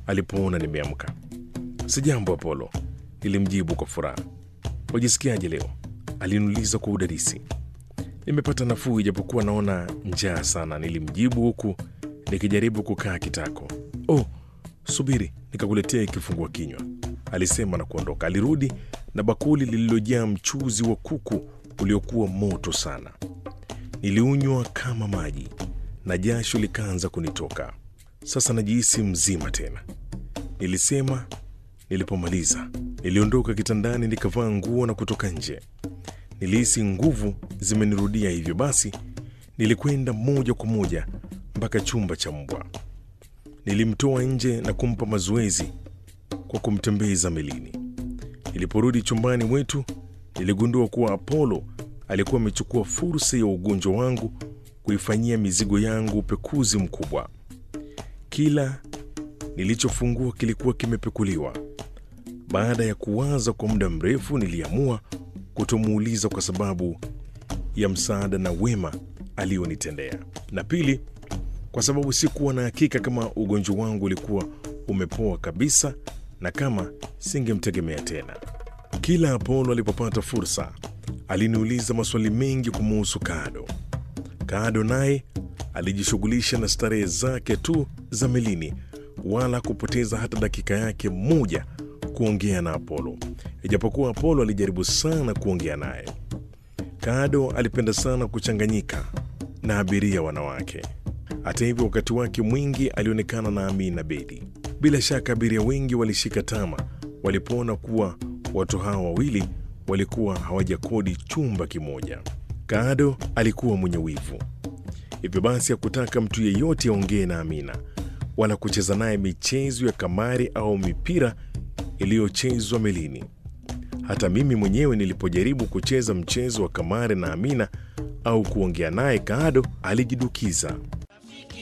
alipoona nimeamka. Sijambo Apolo, nilimjibu kwa furaha. Wajisikiaje leo? Aliniuliza kwa udadisi. Nimepata nafuu ijapokuwa naona njaa sana, nilimjibu huku nikijaribu kukaa kitako. Oh, subiri nikakuletea kifungua kinywa, alisema na kuondoka. Alirudi na bakuli lililojaa mchuzi wa kuku uliokuwa moto sana. Niliunywa kama maji na jasho likaanza kunitoka. Sasa najihisi mzima tena, nilisema nilipomaliza. Niliondoka kitandani nikavaa nguo na kutoka nje. Nilihisi nguvu zimenirudia, hivyo basi nilikwenda moja kwa moja mpaka chumba cha mbwa. Nilimtoa nje na kumpa mazoezi kwa kumtembeza melini. Niliporudi chumbani mwetu, niligundua kuwa Apollo alikuwa amechukua fursa ya ugonjwa wangu kuifanyia mizigo yangu upekuzi mkubwa. Kila nilichofungua kilikuwa kimepekuliwa. Baada ya kuwaza kwa muda mrefu, niliamua kutomuuliza kwa sababu ya msaada na wema alionitendea, na pili, kwa sababu sikuwa na hakika kama ugonjwa wangu ulikuwa umepoa kabisa na kama singemtegemea tena. Kila Apolo alipopata fursa, aliniuliza maswali mengi kumuhusu Kado. Kado naye alijishughulisha na starehe zake tu za melini, wala kupoteza hata dakika yake moja kuongea na Apolo, ijapokuwa Apolo alijaribu sana kuongea naye. Kado alipenda sana kuchanganyika na abiria wanawake. Hata hivyo, wakati wake mwingi alionekana na Amina Bedi. Bila shaka abiria wengi walishika tama walipoona kuwa watu hawa wawili walikuwa hawajakodi chumba kimoja. Kado alikuwa mwenye wivu, hivyo basi hakutaka mtu yeyote aongee na Amina wala kucheza naye michezo ya kamari au mipira iliyochezwa melini. Hata mimi mwenyewe nilipojaribu kucheza mchezo wa kamari na Amina au kuongea naye, Kado alijidukiza